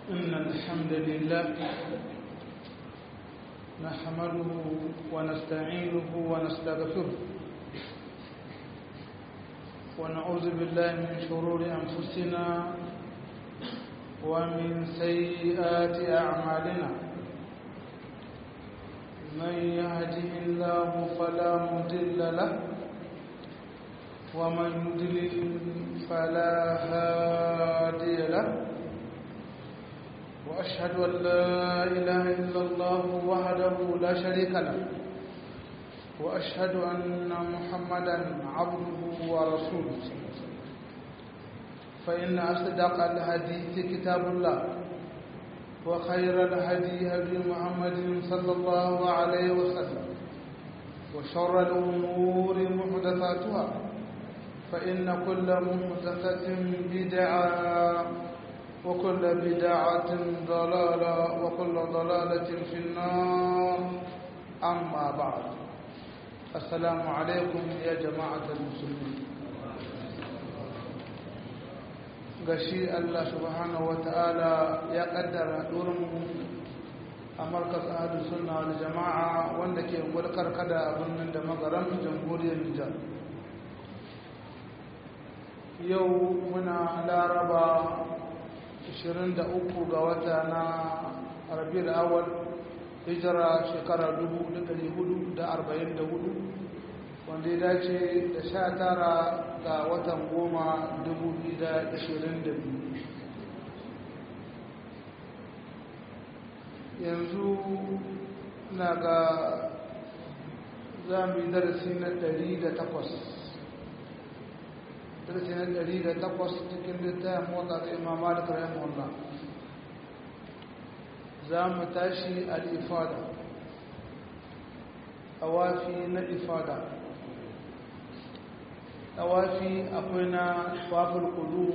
إن الحمد لله نحمده ونستعينه ونستغفره ونعوذ بالله من شرور أنفسنا ومن سيئات أعمالنا من يهده الله فلا مضل له ومن يضلل فلا هادي له وأشهد أن لا إله إلا الله وحده لا شريك له وأشهد أن محمدا عبده ورسوله فإن أصدق الحديث كتاب الله وخير الهدي هدي محمد صلى الله عليه وسلم وشر الأمور محدثاتها فإن كل محدثة بدعة وكل بدعة ضلالة وكل ضلالة في النار أما بعد السلام عليكم يا جماعة المسلمين gashi Allah subhanahu wata'ala ya kaddara mu a markas ahadu sunna wal jama'a wanda ke gulkar kada a birnin da magaran jamhuriyar Nijar yau muna laraba 23 ga wata na rabiul awal hijira shekara 1444 wanda ya dace da sha tara ga watan goma 2022 yanzu na ga za mu yi darasi na 108 darasi na 108 cikin littafin motsa ta imam malik rahimahullah za mu tashi al-ifada awafi na ifada awafi akwai na tawaful kudu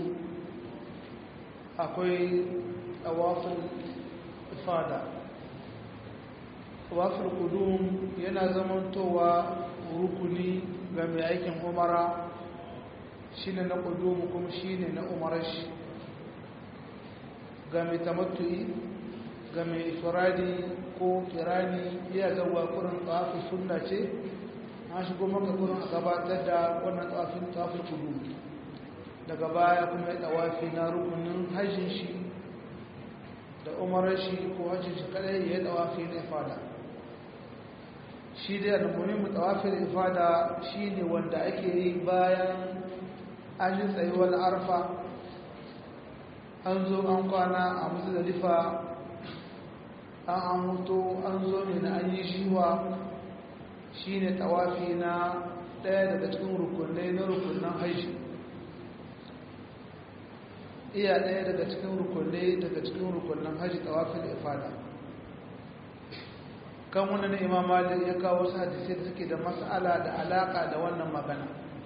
akwai tawaful ifada tawaful kudu yana zamantowa rukuni ga mai aikin umara shine na kudu kuma shine na umarar shi ga mai tamattu'i ga mai ifradi ko kirani iya zauwa kurin tsafi sunna ce an shigo maka kurin a gabatar da wannan tsafin tsafin kudu daga baya kuma ya tsawafi na rukunin hajjin shi da umarar shi ko hajjin shi kadai ya yi tsawafi na ifada shi dai almuhimmu tsawafi da ifada shi ne wanda ake yi bayan an yi tsayuwar arfa an zo an kwana a musu da lifa an an mutu an zo ne na an yi shiwa shi ne tawafi na ɗaya daga cikin rukunai na rukunan haishi iya ɗaya daga cikin rukunai daga cikin rukunan haishi tawafin ifada kan wani imam malik ya kawo wasu hadisai da suke da mas'ala da alaƙa da wannan magana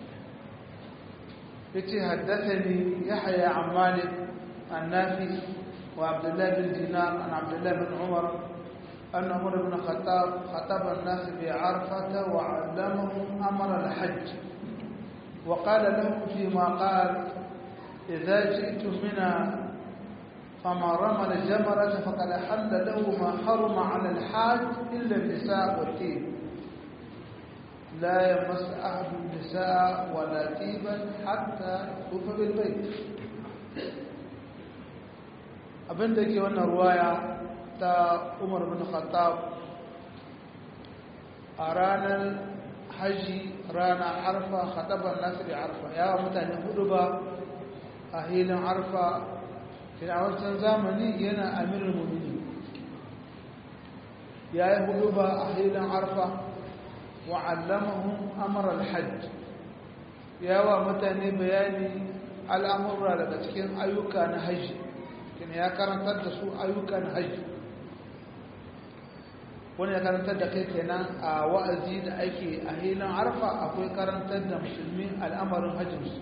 ya ce haddasa ne ya haya an malik an nafi وعبد الله بن دينار عن عبد الله بن عمر أن عمر بن الخطاب خطب الناس بعرفة وعلمهم أمر الحج وقال لهم فيما قال إذا جئتم منا فما رمى الجمرة فقد حل له ما حرم على الحاج إلا النساء والطيب لا يمس أحد النساء ولا طيبا حتى يطوف بالبيت abinda ke wannan ruwaya ta umar bin khattab a ranar haji ranar arfa khataban nasu da arfa yawa mutane hudu ba a hilin arfa a wancan zamani yana amirin mumini ya yi hudu ba a hilin arfa wa'allamahun amurar hajj yawa mutane bayani al'amurra daga cikin ayyuka na hajji kina ya karantar da su ayyukan hajji wani ya karantar da kai kenan a wa'azi da ake a hilin arfa akwai karantar da musulmi al'amarin hajjinsu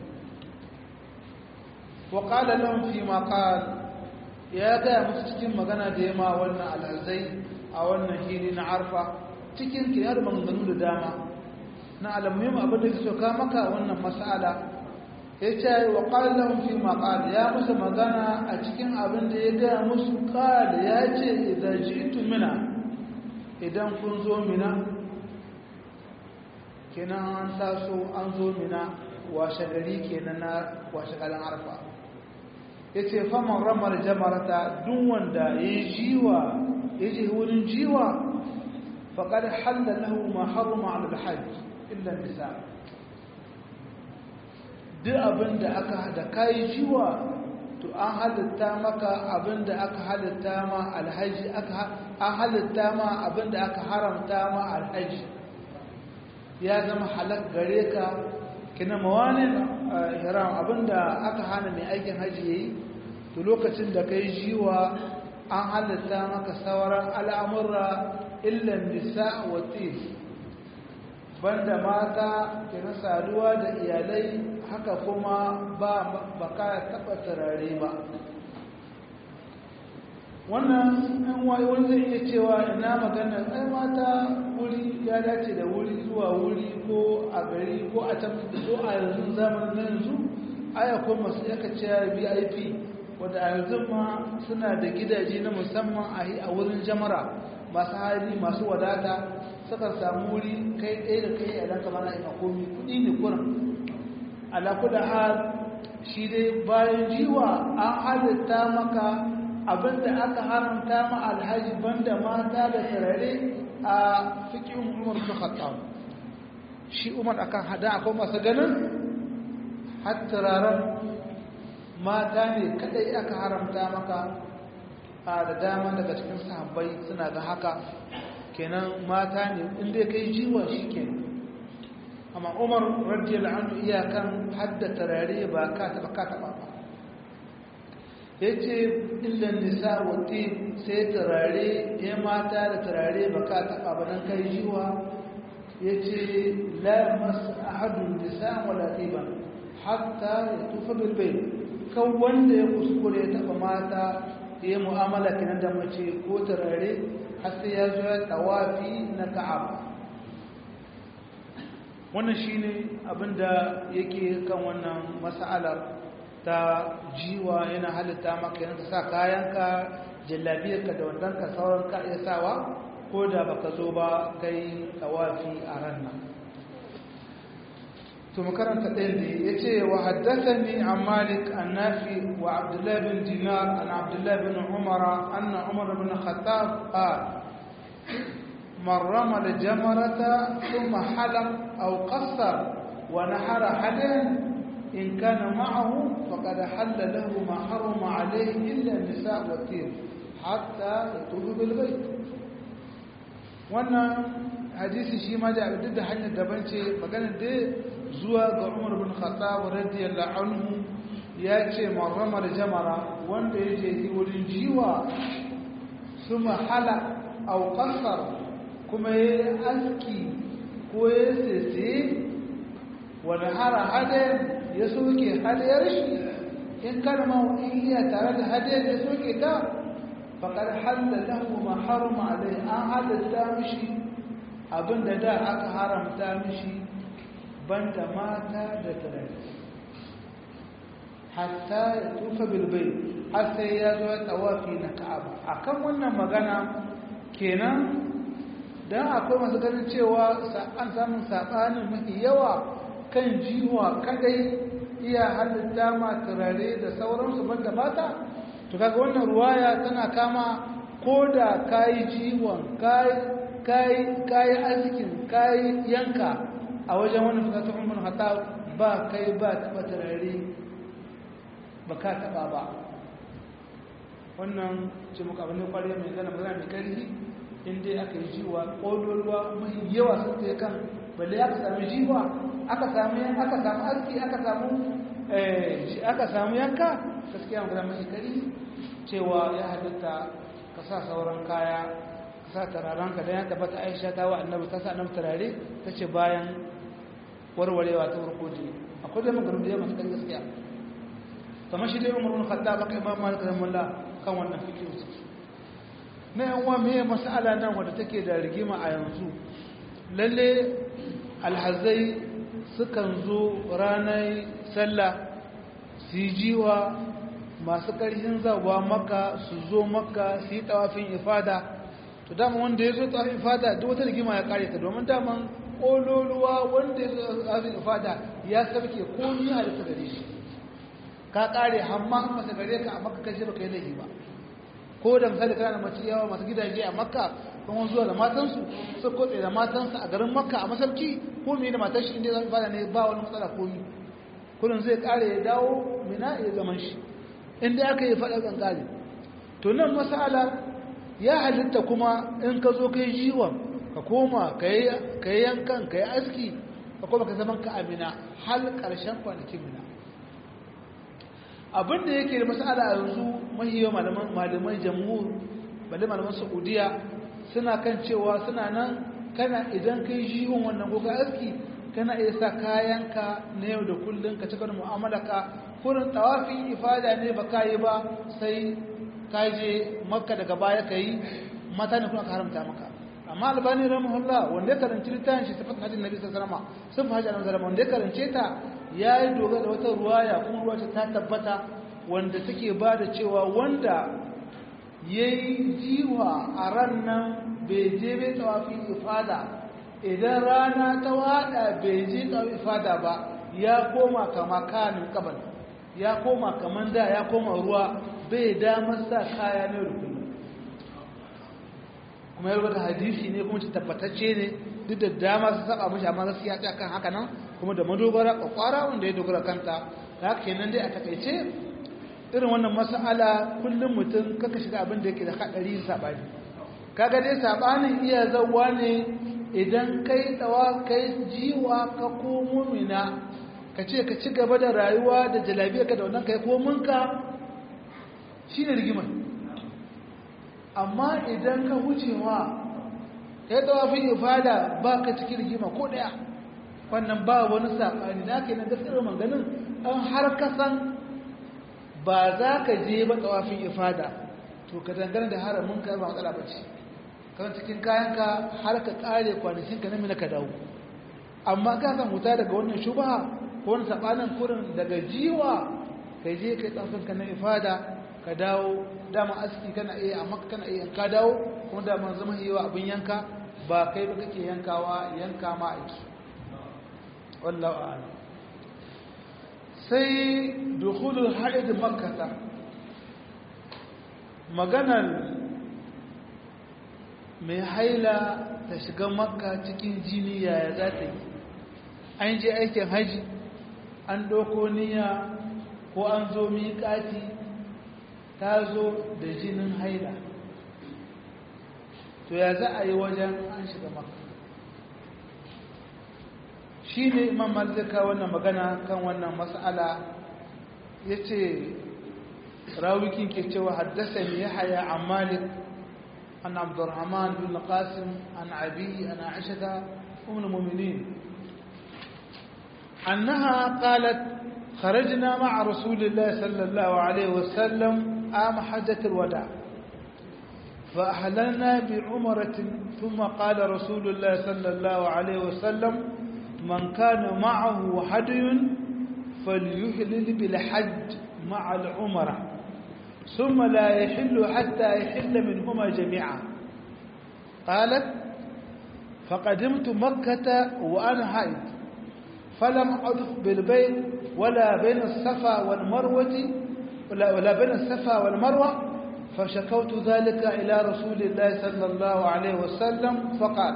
wa ƙala lan fi ma ya gaya musu cikin magana da ya ma wannan al'azai a wannan hili na arfa cikin kiyar maganganu da dama na alamuhim abin da ke soka maka wannan mas'ala ya ce wa ƙallon fi maƙal ya musu magana a cikin abin da ya gaya musu ƙal ya ce idan ji mina idan kun zo mina kenan an taso an zo mina washe gari kenan na washe garin arfa ya ce faman ramar jamarata duk wanda ya yi jiwa ya je wurin jiwa faƙar halalahu ma haruma alhajj illa nisa duk abin da aka da kayi jiwa to an halitta maka abin da aka halitta ma alhaji aka an halitta ma abin da aka haramta ma alhaji ya zama halak gare ka kina mawanin hiram abin da aka hana mai aikin haji yayi to lokacin da kai jiwa an halitta maka sauran al'amurra illan nisa wa tif banda mata kina saduwa da iyalai haka kuma ba baka taba turare ba wannan ɗan waye wani zai iya cewa ina magana ai mata wuri ya dace da wuri zuwa wuri ko a gari ko a can ko a yanzu zamanin na yanzu aya ko masu yaka cewa vip wadda a yanzu ma suna da gidaje na musamman a wurin jamara masu hali masu wadata sukan samu wuri kai ɗaya da kai a ɗanka mana ina komi kuɗi ne kurin alakuda hal shi dai bayan jiwa an halitta maka abinda aka haramta ma alhaji banda mata da turare a fikin umar su khattab shi umar akan hada akwai masu ganin har turaren mata ne kadai aka haramta maka a da dama daga cikin sahabbai suna ga haka kenan mata ne inda kai jiwa shi kenan amma umar radiyallahu anhu iyakan hadda tarare ba ka taba ka taba ba yace illan nisa wa tib sai tarare ya mata da tarare ba ka taba ba dan kai jiwa yace la mas ahadun nisa wala tiban hatta yatufa bil bayt kan wanda ya kuskure ya taba mata ya mu'amala kinan da mace ko tarare har sai ya zo ya tawafi na ka'aba wannan shine abinda yake kan wannan mas'alar ta jiwa yana halitta maka yanka sa kayanka jallabiyarka da wandanka sauran ka iya sawa ko da baka zo ba kai tawafi a ran nan to makaranta ɗaya ne ya ce wa haddathani an malik an nafi wa abdullahi bin dinar an abdullahi bin umara anna umar bin khattab qala من رمى الجمرة ثم حلق أو قصر ونحر حدا إن كان معه فقد حل له ما حرم عليه إلا النساء والتير حتى يطوف بالبيت wannan hadisi shi ma da duk da hanyar daban ce magana da zuwa ga Umar bin Khattab radiyallahu anhu ya ce marramar jamara wanda ya je wurin jiwa suma hala aw qasar kuma ya aski ko ya sese wani hara hadayar ya soke hadayar shi in kalma in iya tare da hadayar ya soke ta faƙar halalahu ma haruma alai an halatta mishi abinda da aka haramta mishi banda mata da turare hatta ya tufa bilbai har sai ya zo ya tawafi na ka'aba akan wannan magana kenan don akwai masu ganin cewa an samun saɓanin mafi yawa kan jiwa kadai iya halitta ma turare da sauransu banda mata to kaga wannan ruwaya tana kama ko da kayi jiwon kayi arzikin kayi yanka a wajen wannan fasatun umar hata ba kai ba taɓa turare ba ka taɓa ba wannan ce muka abin da kwariya mai gana magana mai ƙarfi inda aka yi jiwa ƙololuwa mai yawa sun ta kan balle aka sami jiwa aka sami aka samu aski aka samu aka samu yanka gaskiya magana mai kari cewa ya halitta ka sa sauran kaya ka sa tararanka don ya tabbata aisha ta wa annabi ta sa annabi turare ta ce bayan warwarewa ta farko je akwai da magarin da ya masu kan gaskiya kamar shi dai umarun khattab aka imam malik rahimahullah kan wannan fikihu na yanwa mai masala nan wadda take da rigima a yanzu lalle alhazai sukan zo ranar sallah su yi jiwa masu ƙarfin zawa maka su zo maka su yi tawafin ifada to dama wanda ya zo tawafin ifada duk wata rigima ya kare ta domin daman ƙololuwa wanda ya zo tawafin ifada ya sarke komi halitta gare shi ka kare hamma masa gare ka a maka kashe baka yi laifi ba ko da misali kana mace yawa masu gidaje a makka kuma zuwa da matansu su kotse da matansu a garin makka a masarki ko me da matar shi inda zai fara ne ba wani matsala komi kullum zai kare ya dawo mina ya zaman shi inda aka yi faɗa kan kare to nan masala ya halitta kuma in ka zo kai jiwon ka koma ka yi yankan ka yi aski ka koma ka zaman ka amina hal ƙarshen kwanakin mina abinda yake da masala yanzu mahiyo malaman jamhur balle malaman saudiya suna kan cewa suna nan kana idan kai jiwon wannan ko ka aski kana iya sa kayanka na yau da kullum ka cika da mu'amalaka kurin tawafin ifada ne ba ka yi ba sai ka je makka daga baya ka yi mata ne kuma ka haramta maka amma albani rahimahullah wanda ya karanci littafin shi sifat hajjin nabi sallallahu alaihi wasallam sun hajji annabi sallallahu wanda ya karance ta ya yi dogara da wata ruwaya kuma ruwa ta tabbata wanda take ba da cewa wanda ya yi jiwa a ran nan bai je bai tawafin ifada idan rana ta wada bai je tawafin ifada ba ya koma kama kanin kabal ya koma kaman da ya koma ruwa bai damar sa kaya ne da kullum kuma ya rubuta hadisi ne kuma tabbatacce ne duk da dama su saba mashi amma gaskiya ta kan haka nan kuma da madogara kwakwara wanda ya dogara kanta da haka kenan dai a takaice irin wannan mas'ala kullum mutum kaka shiga abin da yake da hadari sabani kaga dai sabanin iya zawwa ne idan kai tsawa kai jiwa ka komo mina ka ce ka ci gaba da rayuwa da jalabiyar ka da wannan kai kominka shi ne rigimar amma idan ka wucewa ka yi tawafin ifada ba ka cikin rigima ko ɗaya wannan ba wani saɓani da aka yi na gaskiyar maganin an har kasan ba za ka je ba tawafin ifada to ka dangane da haramin ka ba matsala ba ce kan cikin kayanka har ka ƙare kwanakinka na mina ka dawo amma ka san huta daga wannan shubaha ko wani saɓanin kurin daga jiwa ka je ka yi tsafinka na ifada ka dawo dama aski kana iya amma kana iya ka dawo kuma dama zama yi wa abin yanka ba kai ba kake yankawa yanka ma aiki wallahu a'lam sai dukhulul haid makkah maganar mai haila ta shiga makka cikin jini yaya za ta yi an je aikin haji an ɗauko niyya ko an zo miƙati ta zo da jinin haila to ya za a yi wajen an shiga makka shi ne imam malzika wannan magana kan wannan mas'ala ya ce rawikin ke cewa haddasa ne ya haya a malik an abdurrahman bin qasim an abi an aishata umar muminin annaha qalat خرجنا مع رسول الله صلى الله عليه وسلم عام حجة الوداع فأحللنا بعمرة ثم قال رسول الله صلى الله عليه وسلم من كان معه هدي فليحلل بالحج مع العمرة ثم لا يحل حتى يحل منهما جميعا قالت فقدمت مكة وأنا حائض فلم أطف بالبيت ولا بين الصفا والمروة ولا, ولا بين الصفا والمروة فشكوت ذلك إلى رسول الله صلى الله عليه وسلم فقال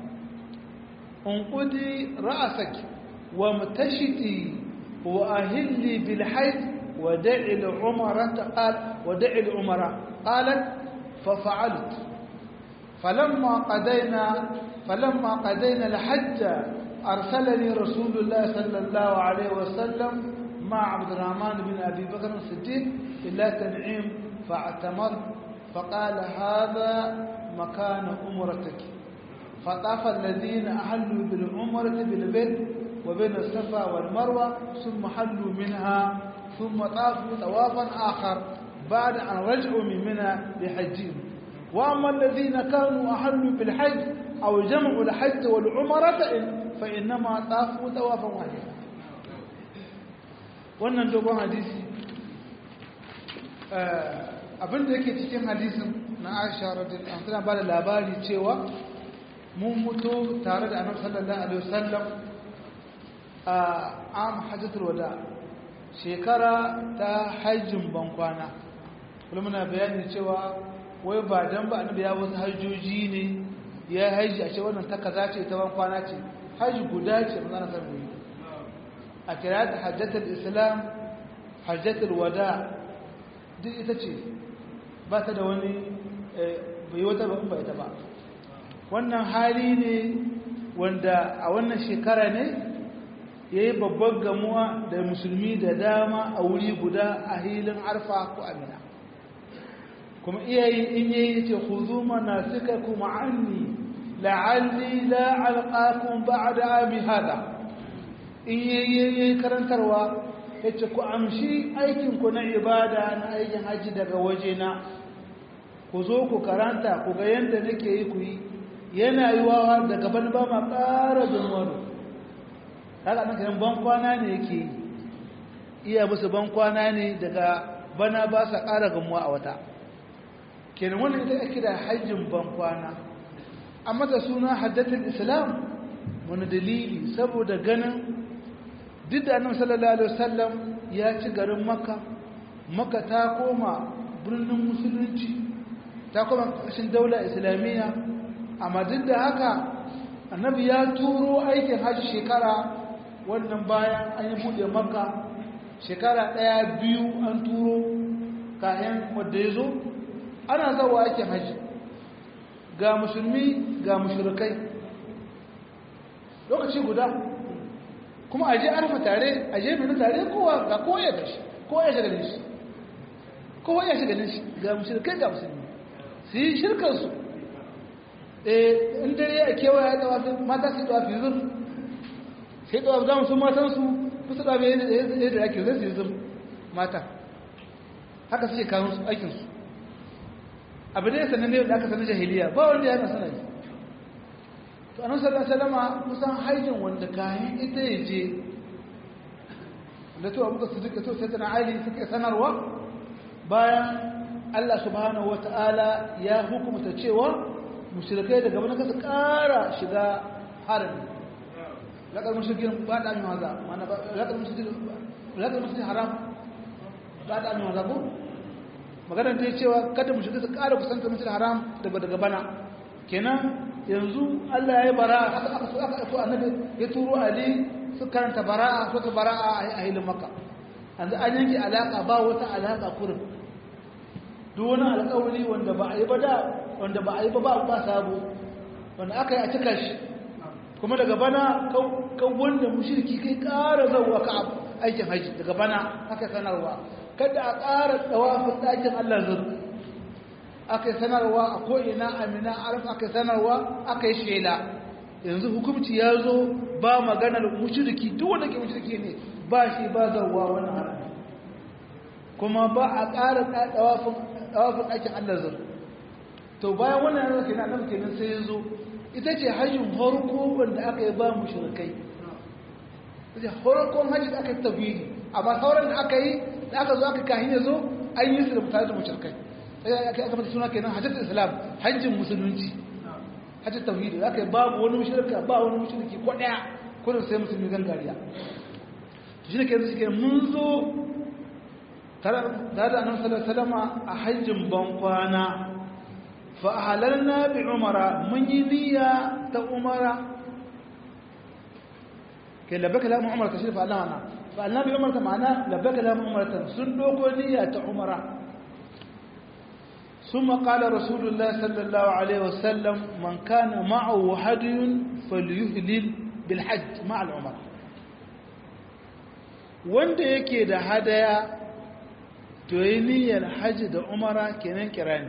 انقدي رأسك وامتشتي وأهلي بالحيث ودعي العمرة قال ودعي العمرة قالت ففعلت فلما قضينا فلما قضينا الحج أرسلني رسول الله صلى الله عليه وسلم مع عبد الرحمن بن أبي بكر الصديق إلى تنعيم فاعتمرت فقال هذا مكان أمرتك فطاف الذين أحلوا بالعمرة بالبيت وبين الصفا والمروة ثم حلوا منها ثم طافوا طوافا آخر بعد أن رجعوا من منى بحجهم وأما الذين كانوا أحلوا بالحج أو جمعوا الحج والعمرة فإنما طافوا طوافا واحدا wannan dogon hadisi abin da yake cikin hadisin na aisha radiyallahu anha ba da labari cewa mun mutu tare da annabi sallallahu alaihi wasallam a am hajjatul wada shekara ta hajjin bankwana kuma muna bayani cewa wai ba dan ba annabi ya wasu hajjoji ne ya haji a ce wannan ta kaza ce ta bankwana ce haji guda ce mun zana sarbi a kira ta hajjatul islam hajjatul wada duk ita ce ba ta da wani bai wata ba ba ita ba wannan hali ne wanda a wannan shekara ne ya yi babban gamuwa da musulmi da dama a wuri guda a hilin arfa ko amina kuma iyayi in yi ce ku zuma na suka kuma anni la'alli la'alƙakun ba da ami hada in yi karantarwa ya ce ku amshi aikinku na ibada na aikin hajji daga wajena ku zo ku karanta ku ga yadda nake yi ku yi yana yi wawa daga ban ba ma ƙara zunwaro haka nan kayan ban kwana ne yake yi iya musu ban kwana ne daga bana ba sa ƙara gamuwa a wata kenan wannan ita ake da hajjin ban kwana amma da suna haddatul islam wani dalili saboda ganin duk da annabi sallallahu alaihi wasallam ya ci garin makka makka ta koma birnin musulunci ta koma ƙarshen daular islamiyya amma duk da haka annabi ya turo aikin hajji shekara wannan bayan an yi buɗe makka shekara ɗaya biyu an turo kayan wadda ya zo ana zawa aikin hajji ga musulmi ga mushrikai lokaci guda kuma aje arfa tare aje mini tare kowa ga kowa ya gashi kowa ya shiga shi kowa ya shiga shi ga mushrikai ga musulmi su yi shirkarsu in dare a kewaye ya tsawafi mata su tsawafi zur sai tsawafi zama sun matansu kusa tsawafi yadda ake zai su yi zur mata haka suke kawo aikinsu abu da ya sanar ne da aka sanar jahiliya ba wanda ya sanar yi to anan sallallahu salama kusan haijin wanda kayan ita ya je da to abuka su duka to sai tana ali suke sanarwa bayan Allah subhanahu wata'ala ya hukumta cewa mushrikai daga wani kasa ƙara shiga harami laƙar mushrikin ba da amin waza mana laƙar mushrikin haram ba da amin waza ko maganar ta yi cewa kada mushrikai su ƙara kusanta mushrikin haram daga daga bana kenan yanzu Allah ya yi bara'a aka aka so aka so annabi ya turo ali su karanta bara'a so ta bara'a a hilin makka yanzu an yanke alaka ba wata alaka kurin duk wani alƙawari wanda ba a yi ba da wanda ba a yi ba ba ba sabo wanda aka yi a cika shi kuma daga bana kan wanda mushriki kai ƙara zauwa ka aikin haji daga bana aka sanarwa kada a ƙara tsawafin ɗakin Allah zur aka yi sanarwa a ko'ina amina arif aka yi sanarwa aka yi shela yanzu hukumci ya zo ba maganar mushriki duk wanda ke mushriki ne ba shi ba zauwa wani harami kuma ba a ƙara tsawafin ɗakin Allah zur to bayan wannan yanzu kenan nan kenan sai ya zo ita ce hajjin harko wanda aka yi ba mushrikai ita harkon hajji da aka yi tafiri amma sauran da aka yi da aka zo aka kahin ya zo an yi su da mutane da mushrikai sai aka aka mata suna kenan hajjatul islam hajjin musulunci hajjin tauhidi aka yi babu wani mushrika ba wani mushriki ko daya ko da sai musulmi gangariya shi ne kenan shi mun zo tare da annabi sallallahu alaihi wasallam a hajjin bankwana fa halalna bi umara mun yi niyya ta umara kai labaka la umara ta shirfa Allah wana fa annabi umara ta ma'ana labaka la umara sun doko niyya ta umara ثم قال رسول الله صلى الله عليه وسلم من كان معه هدي فليهلل بالحج مع العمره wanda yake da hadaya to yi niyyar hajji da umara kenan kirani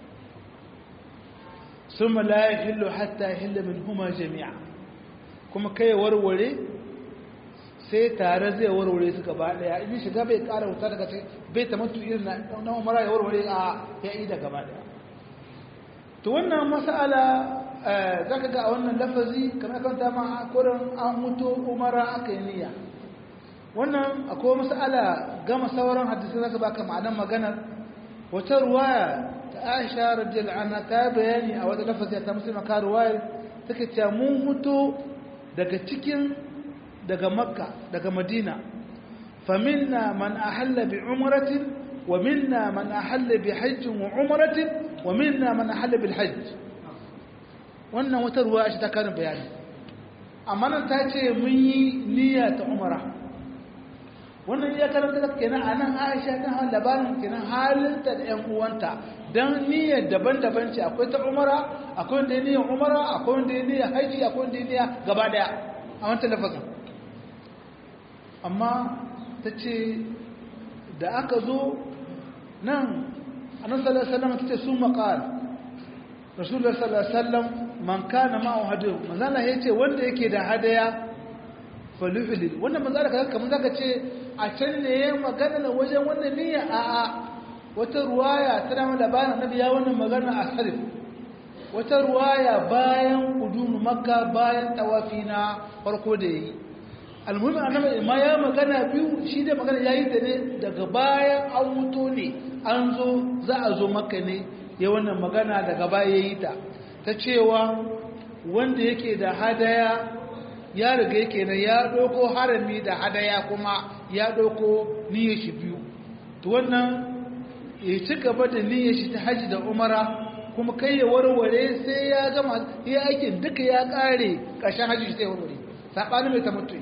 summa la yahillu hatta yahilla minhuma jami'a kuma kai warware sai tare zai warware su gaba daya in shiga bai kara wuta daga sai bai tamattu irin na umara ya warware a ya yi da gaba daya to wannan mas'ala zaka ga a wannan lafazi kamar kan ta ma kurin an mutu umara aka yi niyya wannan akwai mas'ala gama sauran hadisi zaka baka ma'anar maganar wata ruwaya ta aisha radiyallahu anha ta bayani a wata lafazi ta musulma ka ruwaya take cewa mun huto daga cikin daga makka daga madina faminna man ahalla bi umratin wa minna man ahalla bi hajjin wa umratin wa minna man ahalla bil hajj wannan wata ruwaya shi ta karin bayani amma nan ta ce mun yi niyya ta umara wannan ya karanta da kenan a nan aisha ta hau labarin kenan halinta da ‘yan uwanta don niyyar daban-daban ce akwai ta umara akwai wanda ya niyyar umara akwai wanda ya niyyar haji akwai wanda ya niyyar gaba daya a wancan lafazin amma ta ce da aka zo nan a nan sallar sallama ta ce sun maƙal rasulullah sallar sallam man kana ma'u hadu manzana ya ce wanda yake da hadaya faluhulil wannan manzana ka kamar zaka ce a can ne ya magana na wajen wannan niyya a a wata ruwaya tana mai labarin annabi ya wannan magana a sarif wata ruwaya bayan kudunu makka bayan tawafi na farko da yi almuhimmin annabi ma ya magana biyu shi da magana yayi da ne daga bayan an wuto ne an zo za a zo makka ne ya wannan magana daga baya yayi ta ta cewa wanda yake da hadaya ya riga yake nan ya ɗauko harami da hadaya kuma ya ɗauko niyyar shi biyu to wannan ya ci gaba da niyyar shi ta haji da umara kuma kai ya warware sai ya gama ya aikin duka ya ƙare ƙarshen haji shi sai warware saɓanin mai tamattu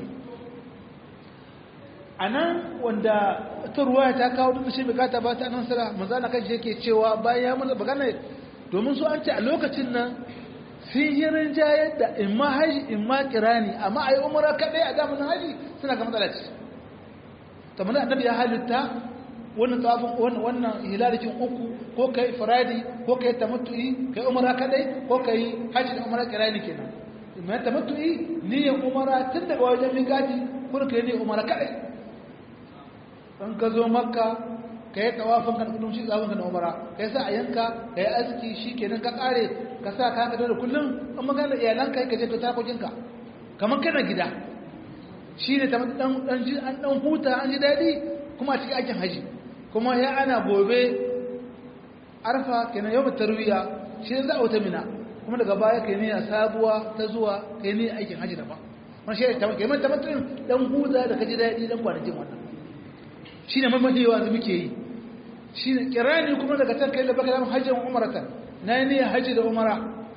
a nan wanda ta ruwa ta kawo duk shi bukata ba ta nan sara manzana kan shi yake cewa bayan ya mana magana domin su an ce a lokacin nan sun yi rinjayar da in ma haji in ma kirani amma a yi umara kaɗai a zamanin haji suna ga matsala ce ta mana annabi ya halitta wannan tawafin wannan hilalikin uku ko kai faradi ko kai tamattu'i kai umara kaɗai ko kai haji da umara kirani kenan mai tamattu'i niyyar umara tun daga wajen migati kuma kai niyyar umara kaɗai in ka zo makka ka yi tawafin kan kudin shi tsawon ka na umara ka yi sa a yanka ka yi arziki shi kenan ka kare ka sa ka haka da kullum an magana iyalanka ka je ka takokinka kamar kana gida shi ne an dan huta an ji daɗi kuma a cikin aikin haji kuma ya ana gobe arfa kenan yau tarwiya shi za a wuta mina kuma daga baya ka yi niyya sabuwa ta zuwa ka yi niyya aikin haji daban wani shi ne kamar tamattunin dan huta da ka ji daɗi dan kwanakin wannan shi ne mamayewa da muke yi shi ne kirani kuma daga can kai da baka zama hajjin umaratan na yi niyyar hajji da umara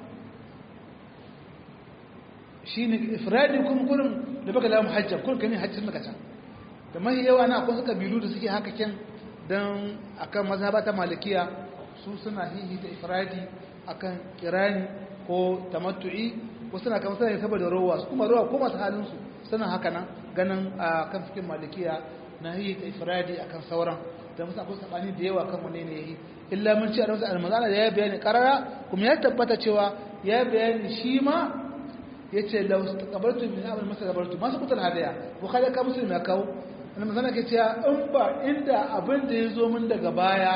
shi ne ifradi kuma kurin da baka zama hajjan kurin kami hajjin maka can da mahi yawa na akwai suka bilu da suke haka kyan don akan mazhaba ta malikiya su suna hihi da ifradi akan kirani ko tamattu'i ko suna kama suna saboda rowa su kuma rowa ko masu halinsu suna haka nan ganin a kan fikin malikiya na yi ta ifradi akan sauran da musu akwai sabani da yawa kan wane ne yi illa mun ci a rasu almazana da ya bayani karara kuma ya tabbata cewa ya bayani shi ma ya ce lau kabartu min amal masa kabartu masu kutar hadaya bukhari ka musulmi ya kawo almazana ke cewa in ba inda abin da ya zo min daga baya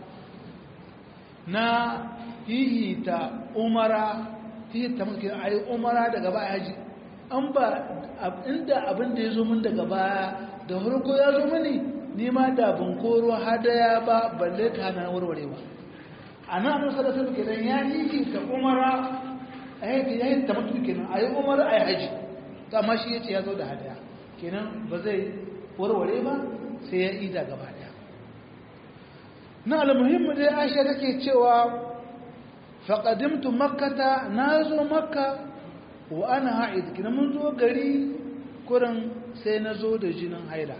na hihita umara hihita mulkin ayi umara daga baya haji an ba inda abin da ya zo min daga baya da farko ya zo mani nima da ban koro hadaya ba balle ta hana warware ba a nan annabi sallallahu alaihi wasallam ya yi ta umara ai ya yi ta mutu kenan ayi umara ayi haji to amma shi yace ya zo da hadaya kenan ba zai warware ba sai ya ida gaba daya na almuhimmu dai Aisha take cewa faqadimtu makkata nazo makka wa ana ha'id kina mun zo gari kurin sai na zo da jinin haila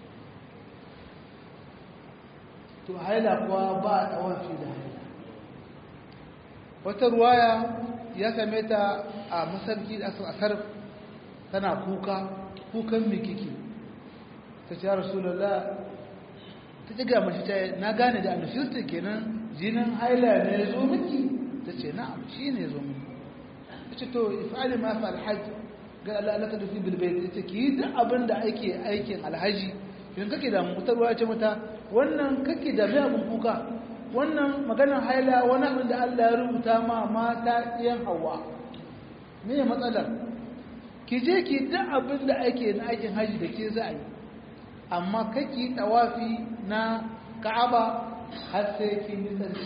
to haila kuwa ba a ɗawafi da haila wata ruwaya ya same ta a masarki da asar tana kuka kukan mikiki ta ce rasulallah ta ci gama shi ta na gane da annashirta kenan jinin haila ne ya zo miki ta ce na'am shi ne zo miki ta ce to ifali ma fa alhaji ga Allah Allah ta dufi bilbai ita ki da abin da ake aikin alhaji idan kake da mutarwa ce mata wannan kake da mai abin kuka wannan maganar haila wani abin da Allah ya rubuta ma mata ɗiyan hawa me ya matsalar ki je ki da abin da ake na aikin haji da ke za a yi amma kake tawafi na ka'aba har sai kin yi tsarki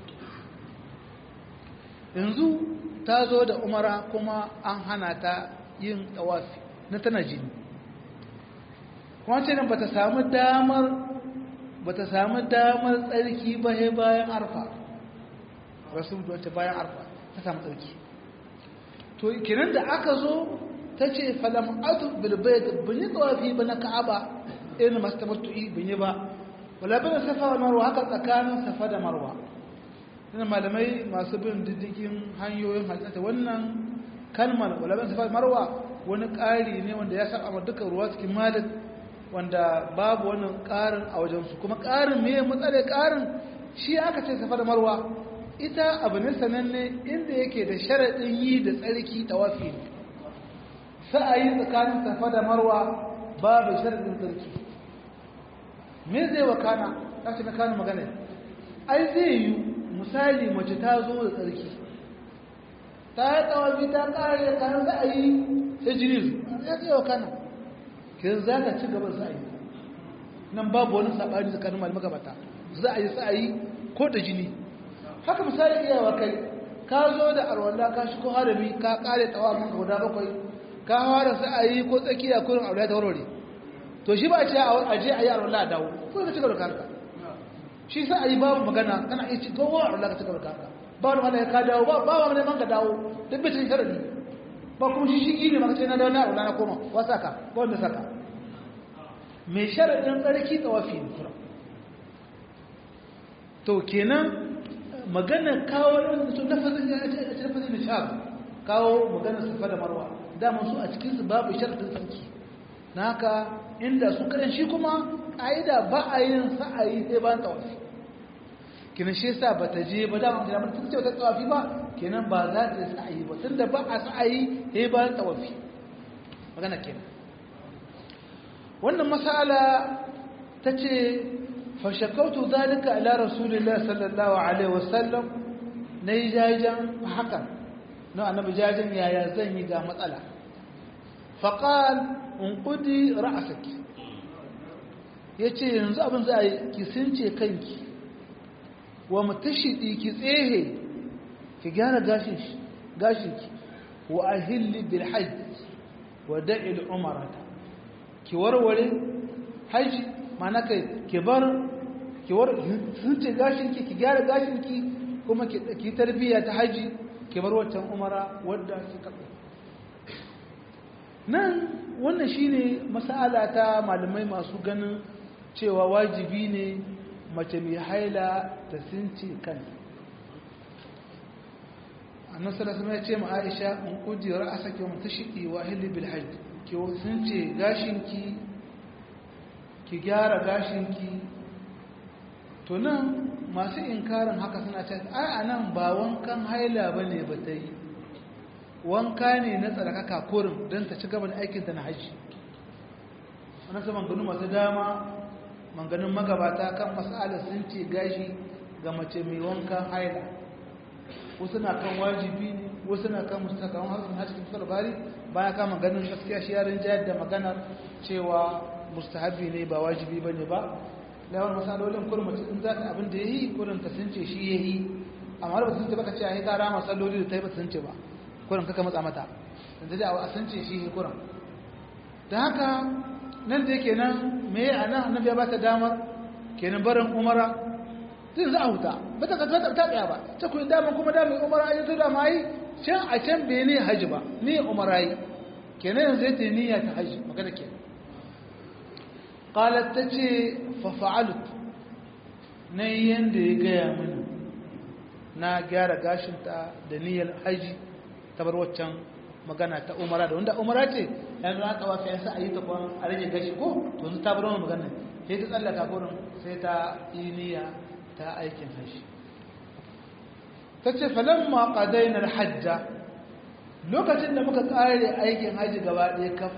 yanzu ta zo da umara kuma an hana ta yin tawafi na tana jini kuma ce nan bata samu damar bata samu damar tsarki ba sai bayan arfa rasul da bayan arfa ta samu tsarki to kinan da aka zo ta ce falam atu bil bayt bin yi tawafi ba na ka'aba irin masu tamattu'i bin yi ba wala bin safa wa marwa haka tsakanin safa da marwa ina malamai masu bin diddigin hanyoyin halitta wannan kalmar wala bin safa da marwa wani ƙari ne wanda ya saba dukkan ruwa cikin malik wanda babu wannan ƙarin a wajensu kuma ƙarin me matsale ƙarin shi aka ce safa da marwa ita abu ne sananne inda yake da sharaɗin yi da tsarki tawafi ne sa'ayi tsakanin safa da marwa babu sharaɗin tsarki me zai wakana kashi na kanu magana ai zai yi misali mace ta zo da tsarki ta yi tawafi ta ƙare kayan sa'ayi sai jini ya zai wakana kin za ka ci gaban sa'ayi nan babu wani saɓani tsakanin malamai gabata za a yi sa'ayi ko da jini haka misali iyawa kai ka zo da arwanda ka shigo harami ka kare tsawon ka guda bakwai ka fara sa'ayi ko tsakiya kurin aure ta warware to shi ba a ce a je a yi arwanda a dawo ko ka ci gaba da kanka shi sa'ayi babu magana kana iya ci gowa arwanda ka ci gaba da kanka ba wani mana ka dawo ba ba wani man ka dawo duk bai cikin sharadi ba kuma shi shi ne maka ce na dawo na arwanda na koma wa saka ba wanda saka mai sharadin tsarki tsawafi ne kura to kenan maganar kawo su lafazin ya ce a lafazin nishab kawo maganar safa da marwa dama su a cikinsu babu sharadin sarki na haka inda su kadan shi kuma ƙa'ida ba a yin sa'ayi sai bayan tawafi kenan shi yasa ba ta je ba dama da mutum ce ta tawafi ba kenan ba za ta yi sa'ayi ba tunda ba a sa'ayi sai bayan tawafi magana kenan wannan masala ta ce فشكوت ذلك إلى رسول الله صلى الله عليه وسلم نيجاجا حقا نوع أنا بجاجا يا يا زني قام مسألة فقال انقدي رأسك yace yanzu abin za a yi ki sunce kanki wa mutashidi ki tsehe ki gyara gashinki wa ahilli bil hajj wa da'i al umrata ki warware haji mana kai ki bar ki war sunce gashinki ki gyara gashinki kuma ki tarbiya ta haji ki bar wancan umara wadda kika nan wannan shine mas'ala ta malamai masu ganin cewa wajibi ne mace mai haila ta sunce kan annabi sallallahu alaihi ya ce ma Aisha in kujira asake mu tashidi wa hilli bil hajj ki sunce gashinki ki gyara gashinki to nan masu inkarin haka suna ce ai a nan ba wankan haila ba ne ba ta yi wanka ne na tsarkaka kurin don ta ci gaba da aikinta na hajji wani su manganu masu dama manganun magabata kan masala sun ce gashi ga mace mai wankan haila wasu na kan wajibi ne wasu na kan mustakawan harsun hajji cikin bari baya kama ganin gaskiya shi yarin jayar da maganar cewa mustahabi ne ba wajibi ba ne ba lawar masalolin kurin mace in za ta abin da ya yi kurin ta sun ce shi ya yi amma da ba sun ce baka ce a yi kara masaloli da ta yi ba sun ce ba kurin kaka matsa mata da da a sun ce shi ya kurin da haka nan da yake nan me a nan annabi ya ba ta damar kenan barin umara zai za a huta ba ta kasuwa ta tsaya ba ta kuyi damar kuma damar umara a yanzu da ma yi can a can bai ne haji ba ni umara yi kenan yanzu ya ce niyya ta haji magana kenan qalat tace fa fa'alut nan yanda ya gaya mini na gyara gashinta da niyyar haji ta bar waccan magana ta umara da wanda umara ce yanzu na tawafi yasa a yi ta kwan a rage gashi ko to yanzu ta bar wani magana sai ta tsallaka gurin sai ta yi niyya ta aikin haji ta ce falamma qadaina hajja lokacin da muka kare aikin haji gaba ɗaya kaf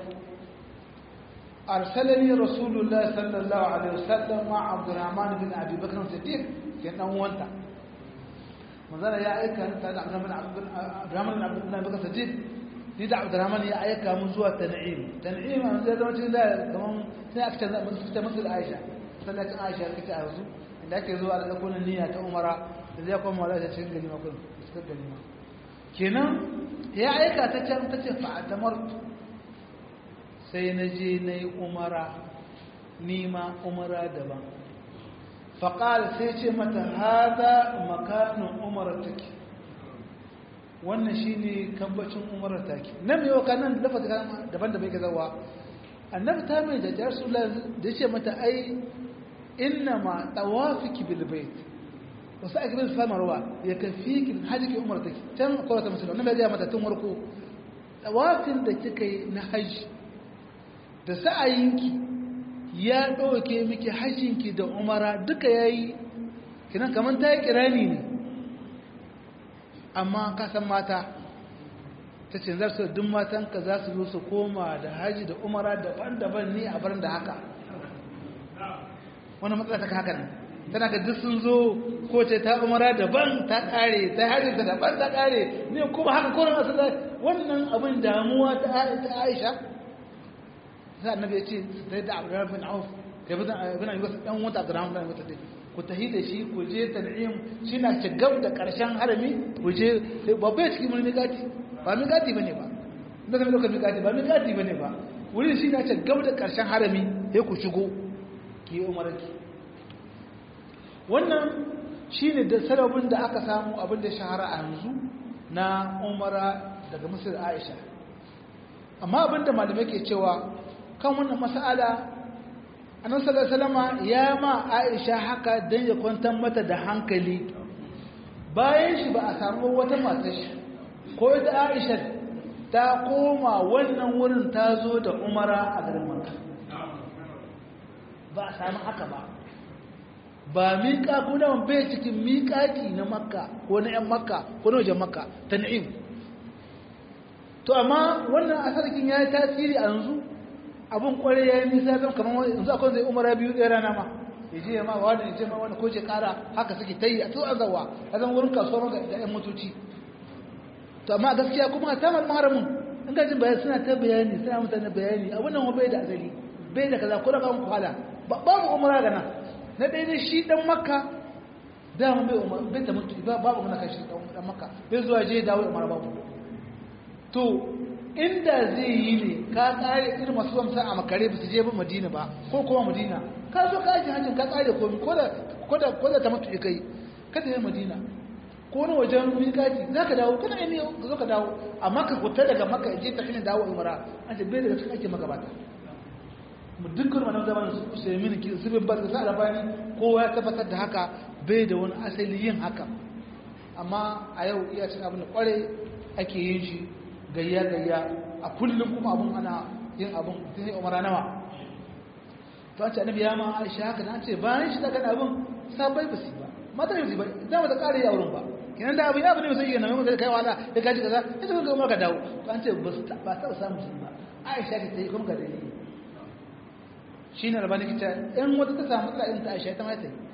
أرسلني رسول الله صلى الله عليه وسلم مع عبد الرحمن بن أبي بكر الصديق كان وانت manzana ya aika ni tare da Abdurrahman bin Abi Bakar Siddiq ni da Abdurrahman ya aika mun zuwa Tan'im Tan'im an zai zama cikin da kaman sai aka canza mun fita musu da Aisha sallacin Aisha kace a yanzu inda ake zuwa da ɗakunan niyya ta umara da zai kuma wala ta cikin gani makon cikin gani ma kenan ya aika ta can ta ce fa'atamar sai na je na yi umara nima umara daban faƙal sai ce mata haza makanin umarar take wannan shi ne kambacin umarar take nan mai yau kanan dafa daban da bai ka zawa annabi ta mai da jar su da ce mata ai inna ma tawafiki bil bait wasu ake bin samarwa ya kafi ki haji ki umar take can akwai wata musulman nan bai ya mata tun warko tawafin da kika yi na haji da sa'ayinki ya ɗauke miki hajjinki da umara duka ya yi kinan kamar ta yi kirani ne amma kasan mata ta ce zar su duk matanka za su zo su koma da haji da umara daban-daban ne a barin da haka wani matsala ta haka nan tana ga duk sun zo ko ce ta umara daban ta kare ta haji ta daban ta kare ne kuma haka koren asu wannan abin damuwa ta aisha sai annabi ya ce sai da abdurrahman bin auf kai bin bin ayyuka dan wata abdurrahman bin wata dai ku tahi da shi ku je tan'im shi na cigab da karshen harami ku je babba cikin mun miƙati ba miƙati bane ba da zama lokacin miƙati ba miƙati bane ba wurin shi na cigab da karshen harami sai ku shigo ki umarki wannan shine da sarabin da aka samu abin da shahara a yanzu na umara daga misir aisha amma abin da malamai ke cewa kan wannan mas'ala annabi sallallahu alaihi wasallam ya ma Aisha haka dan ya kwantar mata da hankali bayan shi ba a samu wata mata shi ko ita Aisha ta koma wannan wurin ta zo da Umara a garin Makka ba a samu haka ba ba miƙa kuna bai cikin miƙaƙi na Makka ko na ƴan Makka ko na wajen Makka tan'im to amma wannan asarkin ya yi tasiri a yanzu abin kware ya yi nisa zan kamar yanzu akwai zai umara biyu ɗaya rana ma ya je ma wani ya ce ma wani ko je ƙara haka suke ta yi a tsohon zawa a zan wurin kasuwar ga ɗayan motoci to amma gaskiya kuma a tamar maharamin in gajin bayan suna ta bayani suna mutane bayani abin nan bai da azali bai da kaza ko da kan kwala ba mu umara gana na ɗaya ne shi ɗan makka dama bai umar bai ta mutu ba babu mana kashi ɗan makka bai zuwa je dawo umara babu to inda zai yi ne ka tsare irin masu zamsa a makare ba su je ba madina ba ko kuma madina ka zo ka aji hajjin ka tsare komi ko da ta mutu kai kada yi madina ko wani wajen miƙaci za ka dawo kada yi ka zo ka dawo amma ka kuta daga maka je ta hanyar dawo umara an ce bai daga cikin ake magabata mu dukkan wani zaman su sai mini ki zubin ba da sa rabani kowa ya tabbatar da haka bai da wani asali yin haka amma a yau iya cin abin da kware ake yin shi gayya-gayya a kullum kuma abun ana yin abun tun yi umara nawa to an ce annabi ya ma aisha haka na ce bayan shi daga abin sabai ba su ba mata yi ba za mu ta ƙara yi a wurin ba kinan da abin ya bane sai yana mai kai wala da kaji kaza ita kuma kuma ka dawo to an ce ba su ba ta samu sun ba aisha ta yi kuma ga dalili shi ne rabani kita in wata ta samu matsala in ta aisha ta mai ta yi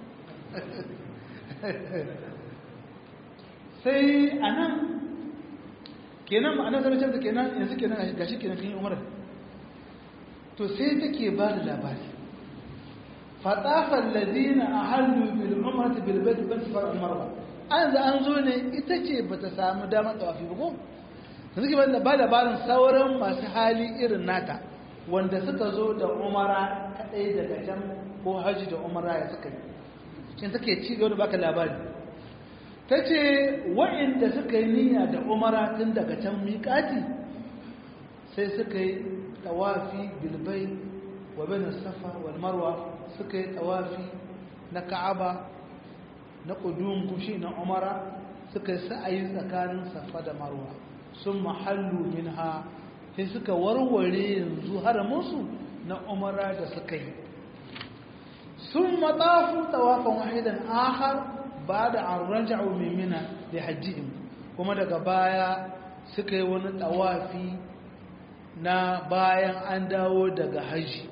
sai a nan kenan ma'anar zama canza kenan yanzu kenan ga shi kenan kan umar to sai take ba da labari fatafar lazina a hannu bil umarta bil bai ban sifar umar ba an za an zo ne ita ce ba ta samu damar tsawafi ba ko yanzu ke ba labarin sauran masu hali irin nata wanda suka zo da umara kadai daga can ko haji da umara ya suka yi shi take ci gaba da baka labari ta ce wa'inda suka yi niyya da umara tun daga can miƙati sai suka yi tawafi bilbai wa bin safa wal marwa suka yi tawafi na ka'aba na ƙudun kushi na umara suka yi sa'ayi tsakanin safa da marwa sun mahallu min ha sai suka warware yanzu haramunsu na umara da suka yi sun matsafu tawafan wahidan ahar ba da an raja'u mimina da hajjihim kuma daga baya suka yi wani tawafi na bayan an dawo daga hajji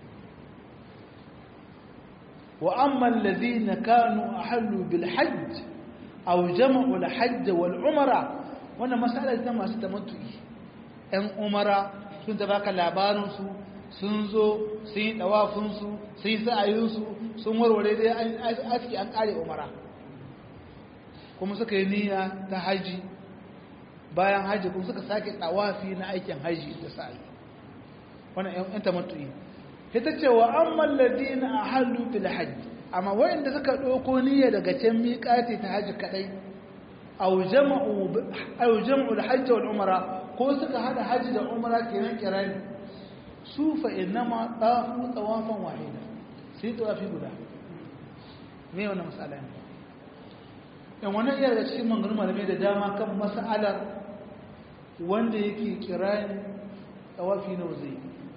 wa amman ladhina kanu ahallu bil hajj aw jama'u al hajj wal umra wannan masala ta masu tamattu'i ɗan umara sun ta baka labarin su sun zo sun yi ɗawafinsu sun yi sa'ayinsu sun warware dai an aski an ƙare umara kuma suka yi niyya ta haji bayan haji kuma suka sake ɗawafi na aikin haji da sa'ayi wannan ‘yan tamattu'i ita ce wa an malladi na a hallu fil haji amma wayanda suka ɗauko niyya daga can miƙati ta haji kaɗai au jama'u da hajji wal umara ko suka hada haji da umara kenan kirani su fa innama ɗafu tsawafan wahida sai tsawafi guda me wannan masala ne yan wannan iya daga cikin manganin malamai da dama kan mas'alar wanda yake kirani tsawafi nawa zai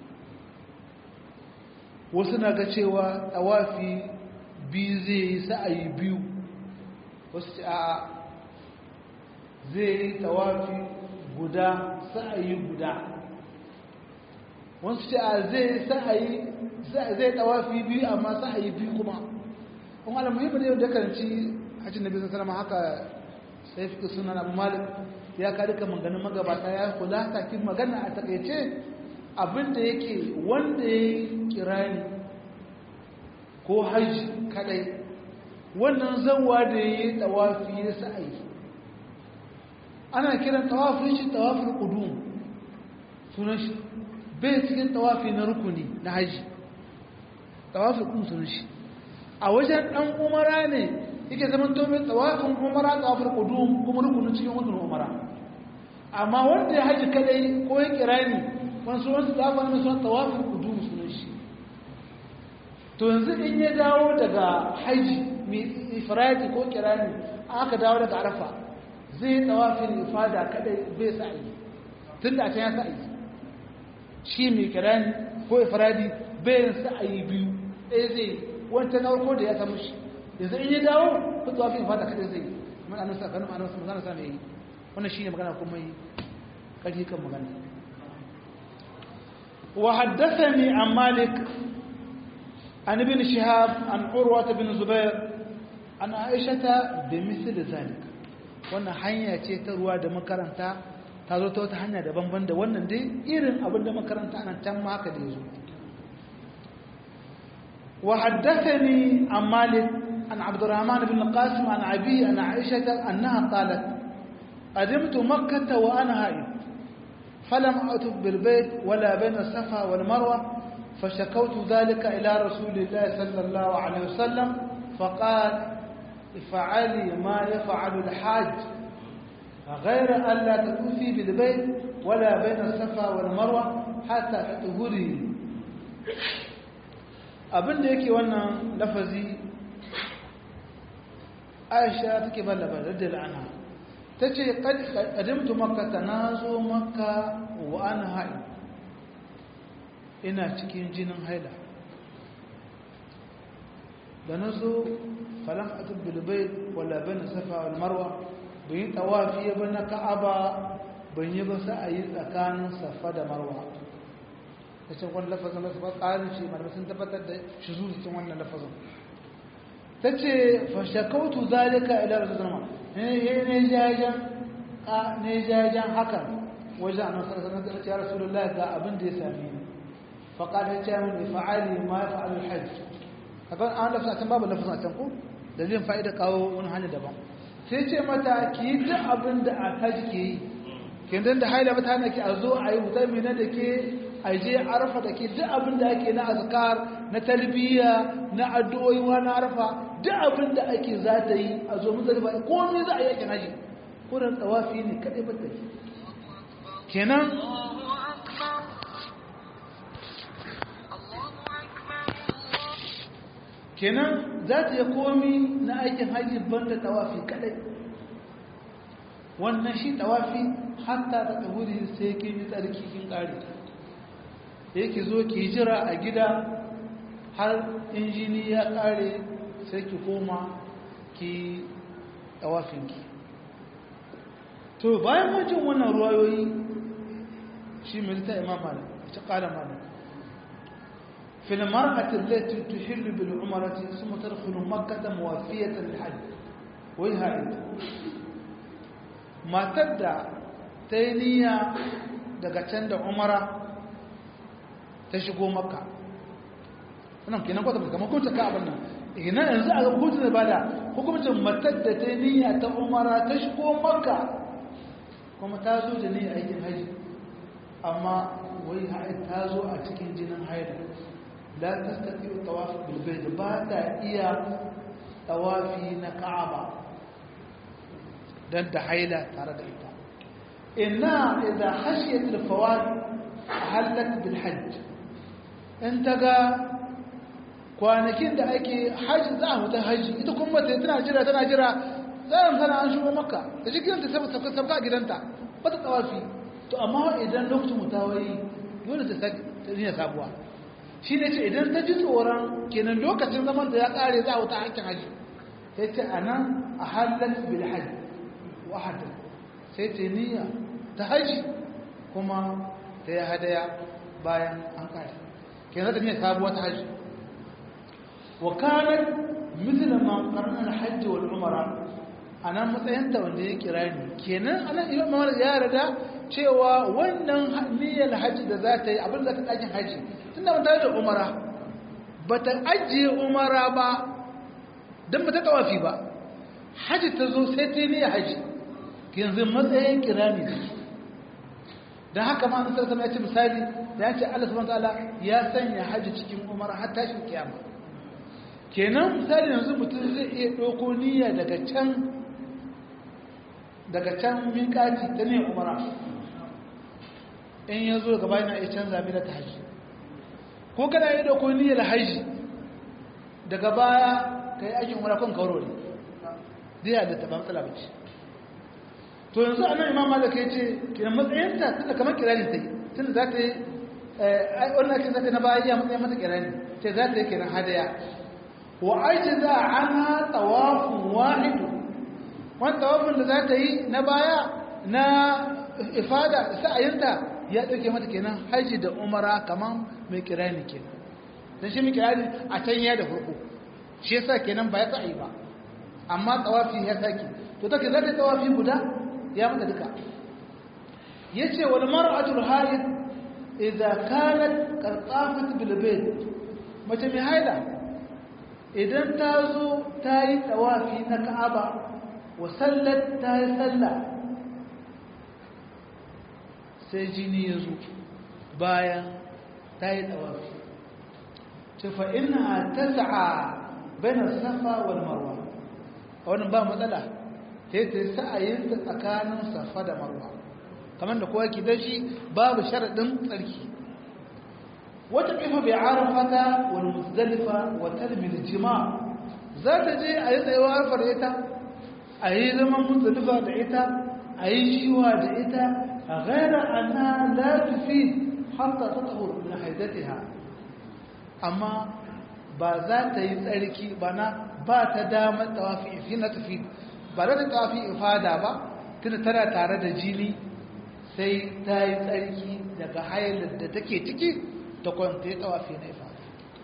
wasu na ga cewa tsawafi biyu zai yi sa'ayi biyu wasu ce a zai yi tsawafi guda sa'ayi guda wasu ce a zai sa'ayi zai tsawafi biyu amma sa'ayi biyu kuma kuma alamuhimmin yau da karanci hajji na bisan salama haka sai fi sunan abu malik ya ka duka maganin magabata ya kula takin magana a takaice abinda yake wanda ya yi kirani ko hajji kadai wannan zanwa da ya yi tawafi ya sa'ayi ana kiran tawafin shi tawafin kudum sunan shi bai cikin tawafi na rukuni na hajji tawafin kudum sunan shi a wajen dan umara ne yake zaman tomin tawafin umara tawafin kudum kuma rukunin cikin wajen umara amma wanda ya hajji kadai ko ya kirani wasu wasu tawafin na sunan tawafin kudum sunan shi to yanzu in ya dawo daga haji mai ifradi ko kirani aka dawo daga arafa zai tawafin ifada kadai bai sa'i tun da can ya sa'i shi mai kirani ko ifradi bai sa'i biyu ɗaya zai wancan na farko da ya samu shi yanzu in ya dawo ko tawafin ifada kadai zai man annabi sa kanu annabi sallallahu alaihi wasallam yi wannan shine magana kuma yi kaji kan magana wa haddathani an malik عن ابن شهاب عن عروة بن زبير عن عائشة بمثل ذلك wannan hanya ce ta ruwa da makaranta ta zo ta wata hanya daban-ban da wannan dai irin abin da makaranta nan can ma haka da ya zo wa haddathani an malik an abdurrahman ibn qasim an abi an aisha annaha qalat qadimtu makkah wa ana haid falam atub bil bayt wala bayna safa wal marwa فشكوت ذلك إلى رسول الله صلى الله عليه وسلم فقال افعلي ما يفعل الحاج غير أن لا تطوفي بالبيت ولا بين الصفا والمروة حتى تطهري abin da yake wannan lafazi aisha take ballaba da la'ana ta ce ƙadimtu makka ta na zo makka wa ana haɗi ina cikin jinin haila da na zo falon atub bilbai wala bane safa wal marwa ban yi tawafi ba na ka'aba ban yi ba a yi tsakanin safa da marwa ta ce wani lafazin da safa ƙarin shi malamai sun tabbatar da shi zuwa wannan lafazin ta ce fashakautu zalika ila rasu zama ne jajen ne jajen hakan wajen annabi sallallahu alaihi wasallam ya rasulullahi ga abin da ya same ni فقال هجام فعلي ما يفعل الحج kaga an lafsa can babu lafsa can ko dalilin fa'ida kawo wani hanya daban sai ce mata ki duk abin da a haji ke yi kin dan da haila mata hana ki a zo a yi mutami na da ke a je arfa da ke duk abin da ake na azkar na talbiya na addu'o'i wa na arfa duk abin da ake za ta yi a zo muzalifa komai za a yi yakin haji kuran tsawafi ne kadai ba ta kenan kenan za ta yi komi na aikin hajji banda tawafi kadai wannan shi tawafi hatta ta tahuri sai ke yi tsarki kin kare yake zo ki jira a gida har injini ya kare sai ki koma ki tawafinki to bayan wajen wannan ruwayoyi shi mai ta imam malik ta kala malik في المرأة التي تحل بالعمرة ثم تدخل مكة موافية للحج وهي عيد ما تبدأ تينية daga can da umara ta shigo makka wannan kenan kwata kamar hukuncin ka abin nan ina yanzu a hukuncin da bada hukuncin matar da ta niyya ta umara ta shigo makka kuma ta zo da niyyar aikin haji amma wai ta zo a cikin jinin haida la tastati tawaf bil bayt ba ta iya tawafi na ka'aba dan da haila tare da ita inna idza khashiyat al fawat halat bil hajj in taga kwanakin da ake haji za a mutu haji ita kuma ta tana jira tana jira tsarin sana an shigo makka da shi gidanta sabka sabka a gidanta ba ta tawafi to amma idan lokacin mutawayi dole ta sake sabuwa shi ne ce idan ta ji tsoron kenan lokacin zaman da ya kare za a wuta hakkin haji sai ce a nan a halar bilhaji wahadar sai ce niyya ta haji kuma ta yi hadaya bayan an kare kenan ta niyya sabuwa ta haji wa kanar misalin makarnar hajji wal umara a nan matsayinta wanda ya kira ni kenan anan imam mamar ya rada cewa wannan niyyar hajji da za ta yi abin da ta ɗakin hajji tunda ba ta da umara ba ta ajiye umara ba don ba ta tawafi ba hajji ta zo sai ta yi niyyar hajji yanzu matsayin kira ne don haka ma nasar sama ya ce misali da ya ce Allah subhanahu ta'ala ya sanya hajji cikin umara har tashin kiyama kenan misali yanzu mutum zai iya ɗauko niyya daga can daga can miƙaci ta ne umara in ya zo gaba yana iya canza mina ta haji ko kana yi ɗauko niyyar haji daga baya ka yi aikin umara kan kauro ne zai da taɓa matsala bace to yanzu a nan imam malaka ya ce kiran matsayinta tunda kamar kirani ta yi tunda za ta yi wannan ake zata na baya ya matsayin mata kirani ce za ta yi kiran hadaya wa aji za a ana tawafin wahidu wani tawafin da za ta yi na baya na ifada sa'ayinta ya ɗauke mata kenan haji da umara kamar mai kirani kenan don shi mai kirani a can ya da farko shi yasa kenan ba ya sa'ayi ba amma tawafi ya sake to take za ta yi tawafi guda ya mata duka ya ce wani mara'atul haid idan kanat karkafat bilbet mace mai haida idan ta zo ta yi tawafi na ka'aba wa sallar ta yi sallah sai jini ya zo bayan ta yi tawafi ce fa'ina ta sa'a bayan safa wal marwa a wani ba matsala sai ta yi sa'ayinta tsakanin safa da marwa kamar da kowa ke da shi babu sharaɗin tsarki wata ƙifa bai arafata wani muzdalifa wata da jima za ta je a yi tsayewa arfar ita a yi zaman muzdalifa da ita a yi shiwa da ita a gaira ana latufi hatta ta tahur na haidatiha amma ba za ta yi tsarki ba na ba ta damar tawafi fi na tafi ba za ta tawafi ifada ba tunda tana tare da jini sai ta yi tsarki daga hayalar da take ciki ta kwanta ya tawafi na ifada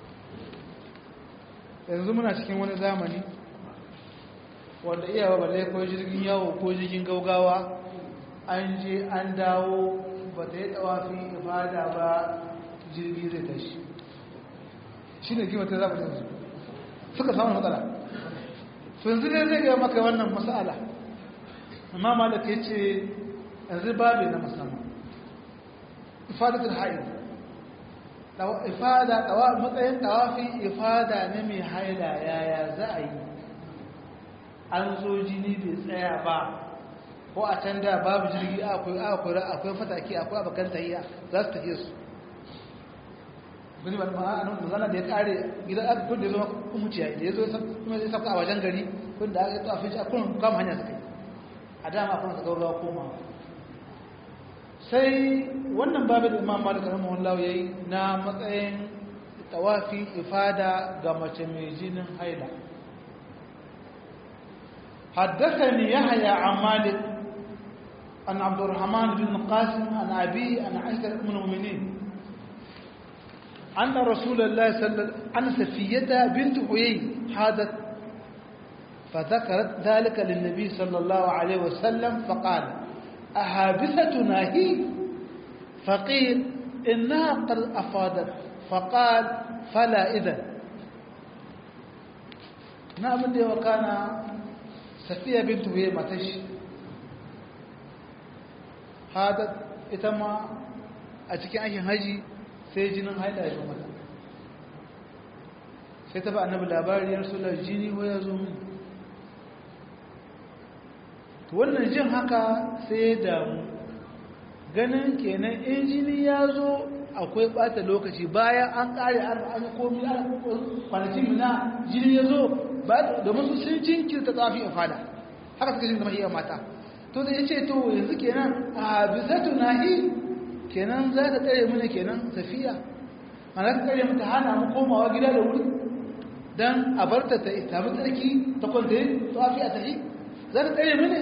yanzu muna cikin wani zamani wanda iyawa balle ko jirgin yawo ko jirgin gaugawa an je an dawo ba ta yi tawafi ifada ba jirgi zai tashi shi ne kimanta za mu yanzu suka samu matsala yanzu ne zai gaya maka wannan matsala amma malaka ya ce yanzu babu na musamman ifadatul haid ifada matsayin tawafi ifada ne mai haila yaya za a yi an zo jini bai tsaya ba ko a can da babu jirgi akwai fataki akwai abokan tahiya za su tafiye su gani ba ma'anin magana da ya kare gidan aka da ya zama kumuciya da ya zo kuma zai sauka a wajen gari kun da aka yi tafi a kun kama hanya suka yi a dama kuna su gaurawa koma sai wannan babu da imam malik rahimahullah yayi na matsayin tawafi ifada ga mace mai jinin haila حدثني يحيى عن مالك عن عبد الرحمن بن قاسم عن أبي عن عائشة أم المؤمنين أن رسول الله صلى الله عليه وسلم أن سفية بنت حيي حادت فذكرت ذلك للنبي صلى الله عليه وسلم فقال أحابستنا هي فقيل إنها قد أفادت فقال فلا إذن نعم دي وكان سفية بنت هي متش هذا إتما أتكي أي هجي سيجنن هيدا يزو متا sai ta ba annabi labari ya rasulullah jini ko ya zo min to wannan jin haka sai ya damu ganin kenan in jini ya zo akwai bata lokaci bayan an kare an komi an kwanakin na jini ya zo domin su sun jinkirta tsafi a fada haka suka jin zama iya mata to da ya ce to yanzu kenan a bisatu nahi kenan za ta tsare mana kenan tafiya mana ta tsare mata hana mu komawa gida da wuri don a barta ta sami tsarki ta kwanta tsafi a tafi za ta tsare mana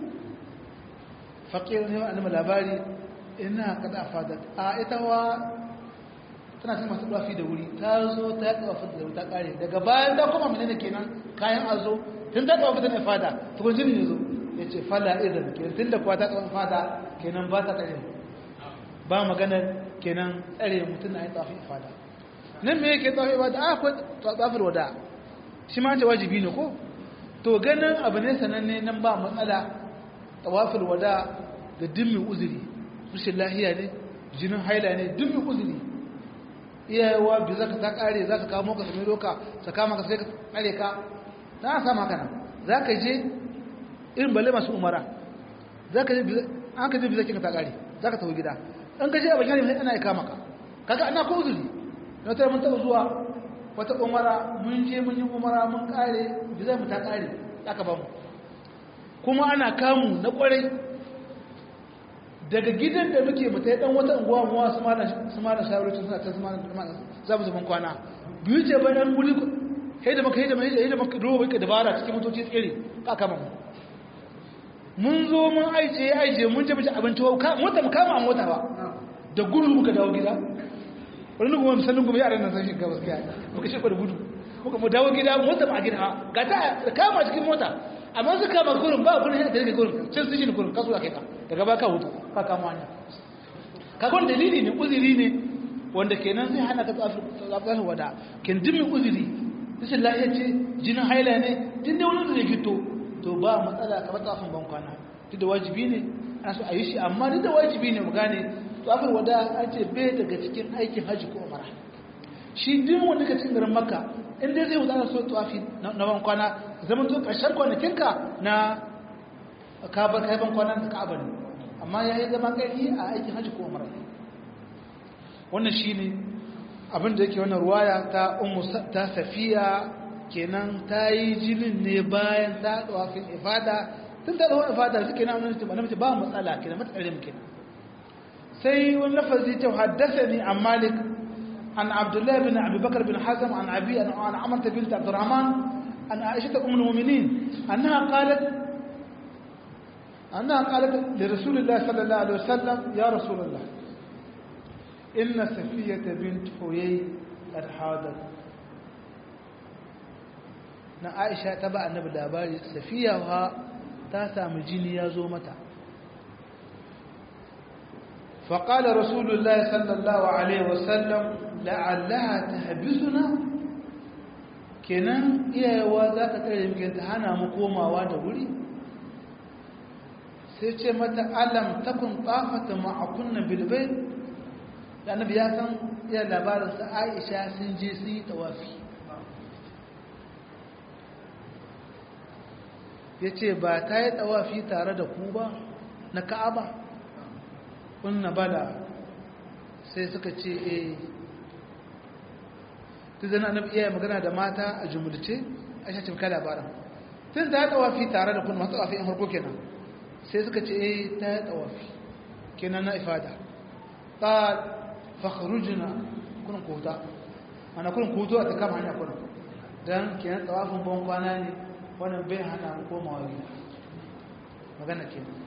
faƙiyar ne ma'anima labari ina kada fadat a ita wa tana cikin masu ɗafi da wuri ta zo ta yi ɗafi da wuri ta ƙare daga bayan ta kuma mene kenan kayan azo tun ta ɗafi da na fada tukun jini ya zo ya ce fala idan kenan tun da kuwa ta ɗafi fada kenan ba ta tsare ba maganar kenan tsare mutum na yi ɗafi fada nan me yake ɗafi fada a akwai ɗafir wada shi ma ce wajibi ne ko to ganin abu ne sananne nan ba matsala ɗawafir wada ga dimmin uzuri rashin lahiya ne jinin haila ne dimmin uzuri iyayewa bi za ka ta kare za ka kamo ka sami roka ta kama ka sai ka kare ka na sama haka nan za ka je irin balle masu umara za ka je an ka je bi zakin ka ta kare za ka tafi gida an ka je a bakin ana ya kama ka kaga ana ko uzuri na wata mun taɓa zuwa wata umara mun je mun yi umara mun kare bi zai mu ta kare aka ba mu kuma ana kamu na kwarai daga gidan da muke mu tai dan wata unguwa mu su ma su ma da shawarci suna ta su ma za mu zaman kwana biyu ce bayan guri kai da maka hidima hidima maka roba ka dabara cikin motoci tsere ka kama mu mun zo mun aije aije mun je muci abinci mota mu kama a mota ba da gudu muka dawo gida wani kuma misalin kuma yaran nan san shi gabas kai muka shi da gudu muka mu dawo gida mota ba a gida ga ta kama cikin mota amma su kama gurin ba gurin yana da gurin can su shi gurin kasu kai ka daga ba ka hutu ka kama hanya kakon dalili ne uziri ne wanda kenan zai hana ka tsafafin wada kin dimmi uziri rashin lafiya ce jinin haila ne din da wani da fito to ba matsala kamar tsafin ban kwana duk da wajibi ne ana so a yi shi amma duk da wajibi ne mu gane tsafin wada an ce bai daga cikin aikin hajji ko umara shi din wanda ka cikin garin makka in dai zai wuce ana so tsafi na ban kwana zaman to ƙarshen kwanakinka na kabar kaifan kwanan da ka'aba ne amma ya yi zama ƙarfi a aikin hajji ko umara wannan shi ne abinda yake wannan ruwaya ta umu ta safiya kenan ta yi jinin ne bayan ta ɗawafin ifada tun ta ɗawafin ifada suke na wani tuba na mace ba matsala kenan matsalar mu kenan sai wani lafazi ta haddasa ni an malik an abdullahi bin abubakar bin hazam an abi an amarta bin abdurrahman an aisha ta umar muminin annaha qalat أنها قالت لرسول الله صلى الله عليه وسلم يا رسول الله إن سفية بنت حيي قد حاضت na Aisha ta ba annabi labari Safiya wa ta samu jini ya zo mata فقال رسول الله صلى الله عليه وسلم لعلها تحبسنا kenan iyayewa za ta kare muke ta hana mu komawa da wuri sai ce mata alam takun tsafata ma'akunna bilbai da annabi ya san iya labarinsa aisha sun je su yi tawafi ya ce ba ta yi tawafi tare da ku ba na ka'aba kunna bada sai suka ce eh ta zana annabi iya magana da mata a jumulce aisha ce ka labarin tun ta yi tawafi tare da kun masu tawafi in harko kenan sai suka ce eh ta yi tawafi kenan na ifada ta fakharujina kunin kota ana kunin koto a ta kama hanya kunin don kenan tawafin ban kwana ne wannan bai hana komawa gida magana kenan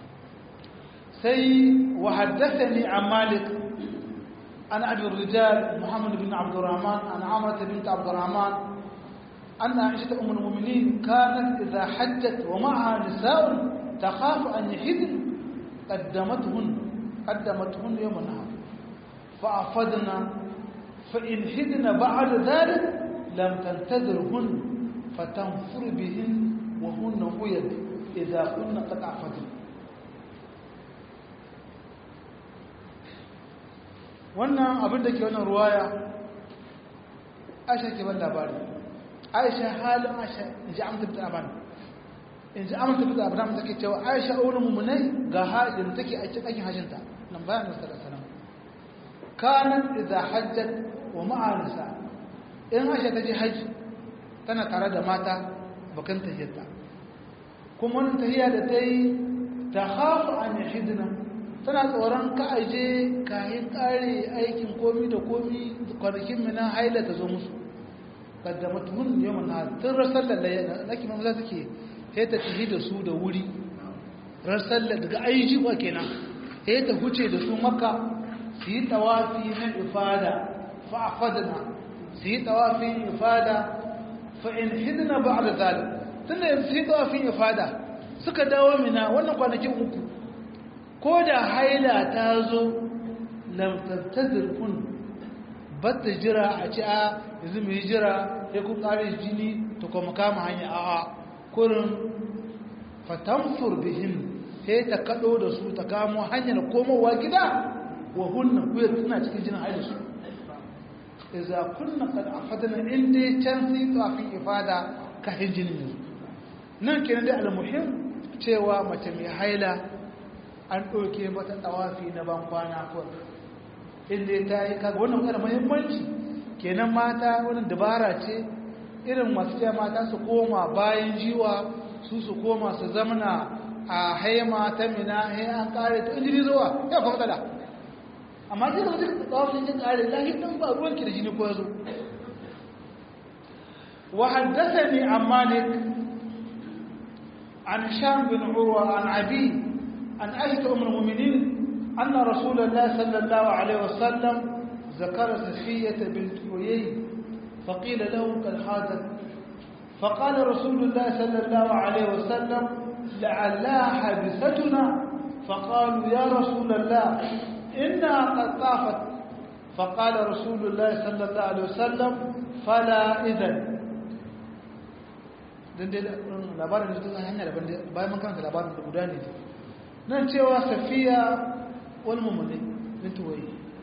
sai wa haddathani an malik an abi rijal muhammad bin abdurrahman an amrata bint abdurrahman أن عائشة أم المؤمنين كانت إذا حجت ومعها نساء تخاف أن يحزن قدمتهن قدمتهن يوم النهار فأفضنا فإن حدن بعد ذلك لم تنتظرهن فتنفر بهن وهن قيد إذا كن قد أفضن wannan abin da ke wannan ruwaya aisha ke ban labari aisha halin aisha in ji amsa fitar abin in ji amsa fitar abin take cewa aisha wurin mummunai ga halin take a cikin aikin hajjinta nan bayan nasu da salam kanan idza hajjat wa ma'a nisa in aisha ta je hajji tana tare da mata bakan tahiyarta kuma wannan tahiya da ta yi ta hafu an yahidna tana tsoron ka aje kayan kare aikin komi da komi kwanakin mina haila ta zo musu kaddama tuhun yawan na tun rasar da na kima maza suke sai ta tafi da su da wuri rasar da daga aiki ba kenan sai ta huce da su maka su yi tawafi na ifada fa'afadana su yi tawafi ifada fa'in hidina ba a da zalim tun da su yi tawafin ifada suka dawo mina wannan kwanakin uku ko da haila ta zo lamtattazir kun batta jira a ci a yanzu mai jira ya kun ƙare jini ta kuma kama hanya a kurin fatamfur bihin sai ta kaɗo da su ta kamo hanyar komowa gida wa hunna kuyar suna cikin jinin haila su iza kunna kad afadana inda can sai tafin ifada kafin jinin yanzu nan kenan dai almuhim cewa mace mai haila an ɗauke mata tsawafi na ban kwana kuwa inda ta yi kaga wannan kada muhimmanci kenan mata wani dabara ce irin masu cewa mata su koma bayan jiwa su su koma su zamana a haima ta mina he an kare to injini zuwa ya fa matsala amma ji da mutum tsawafin jin kare lahi dan ba ruwan ki da jini ko yazo wa haddathani an malik an sham bin urwa an abi عن عائشة أم المؤمنين أن رسول الله صلى الله عليه وسلم ذكر سفية بنت حيي فقيل له قد حاضت فقال رسول الله صلى الله عليه وسلم لعلها حادثتنا فقالوا يا رسول الله إنها قد طافت فقال رسول الله صلى الله عليه وسلم فلا إذن dan dai labarin da ta hanya daban bayan mun karanta labarin da guda ne nan cewa safiya wani mummune bintu waye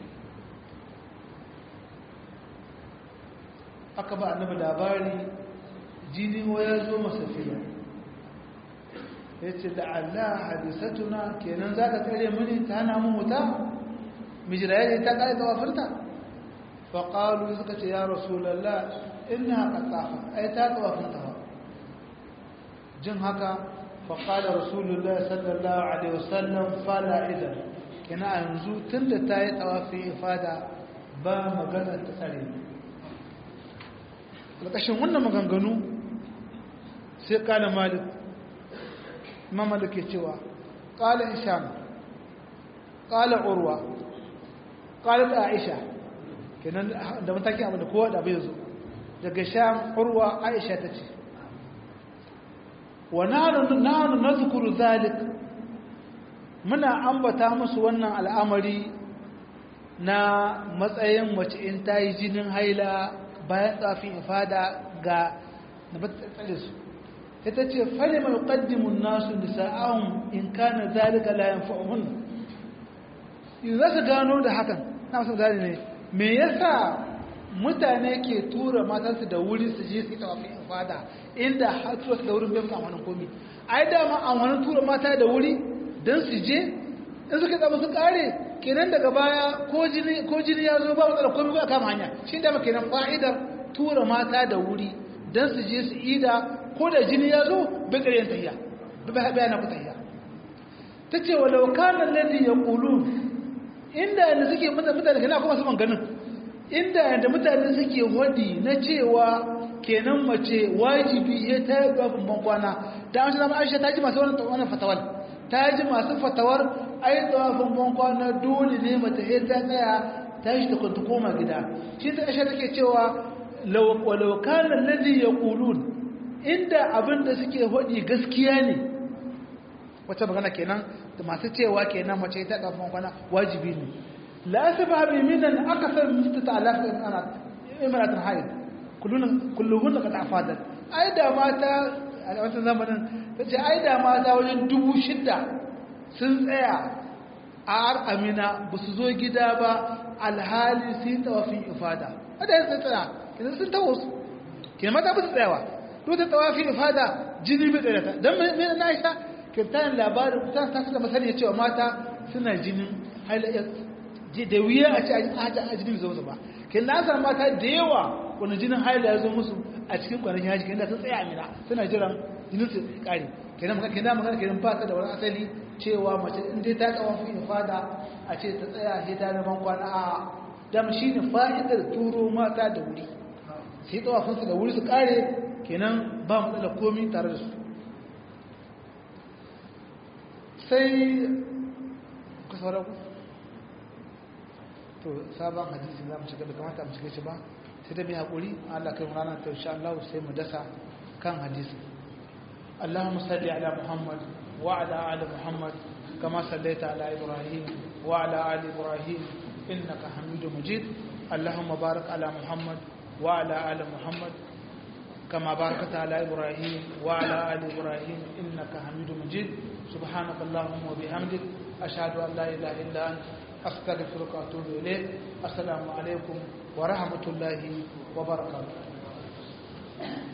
aka ba annabi labari jini waya zo ma safiya ya ce da Allah hadisatuna kenan za ka tsare mini ta hana mu wuta mijiraye ta kare tsawafinta faƙalu suka ce ya rasulallah ina ka tsafa ai ta tsawafinta ba jin haka faƙaɗa rasulullah sallallahu alaihi wasallam fala idan kina yanzu tun da ta yi tsawafi ifada ba magana ta tsare ƙarƙashin wannan maganganu sai ƙala malik mamadu ke cewa ƙala isham ƙala urwa ƙala da aisha kenan da matakin abin da kowa da bai zo daga sham urwa aisha ta ce ونحن نذكر ذلك muna ambata musu wannan al'amari na matsayin mace in ta yi jinin haila bayan tsafin ifada ga na batsatsalin su ita ce fari mai ƙaddimun nasu nisa'ahun in kana zalika layan fa'uhun in za su gano da hakan na wasu gane ne me yasa mutane ke tura matansu da wuri su je su yi tawafin ifada inda har tura su da wurin bai musu amfanin komi ai dama amfanin tura mata da wuri don su je in suka zama su kare kenan daga baya ko jini ya zo ba matsala komi a kama hanya shi dama kenan fa'idar tura mata da wuri don su je su ida ko da jini ya zo bai ƙaryen tahiya bai bayana ku tahiya ta ce wa laukanan lalli ya ƙulu inda yadda suke mutane kana kuma su ganin inda yadda mutane suke wadi na cewa kenan mace wajibi ya ta yi ɗafin bankwana ta amshi zama aisha ta ji masu wannan fatawar ta ji masu fatawar ai ɗafin bankwana dole ne mata ya ta tsaya ta shi ta kwanta koma gida shi ta aisha take cewa walaukanan lalli ya ƙulun inda abin da suke wadi gaskiya ne wata magana kenan da masu cewa kenan mace ta ɗafin bankwana wajibi ne la asba bi minan akthar min 6000 ana imra'atun haid kullun kulluhunna qad afadat ai da mata a wannan zamanin tace ai da mata wajen dubu shida sun tsaya a ar amina ba su zo gida ba alhali su yi tawafin ifada wadda ya tsaya kenan sun tawo su kenan mata ba su tsayawa duk da tawafin ifada jini bai tsaya ta don mai na aisha kirtanin labarin ta ta suka masani cewa mata suna jinin halayyar da wuya a ce a jinin zo ba kenan na san mata da yawa wani jinin haila ya zo musu a cikin kwanakin haji kenan sun tsaya amina suna jiran jinin su kare kenan magana kenan magana kenan ba ta da wani asali cewa mace in dai ta kawo fi fada a ce ta tsaya sai ta zaman kwana a dam shine fa'idar turo mata da wuri sai tsawafin su da wuri su kare kenan ba mu da komai tare da su sai ku saurara ku to sabon hadisi za mu shiga da kamata mu shiga shi ba sai da bi hakuri Allah kai mu ranar ta insha Allah sai mu dasa kan hadisi اللهم صل على محمد وعلى آل محمد كما صليت على إبراهيم وعلى آل إبراهيم إنك حميد مجيد اللهم بارك على محمد وعلى آل محمد كما باركت على إبراهيم وعلى آل إبراهيم إنك حميد مجيد سبحانك اللهم وبحمدك أشهد أن لا إله إلا أنت أستغفرك وأتوب إليك السلام عليكم ورحمة الله وبركاته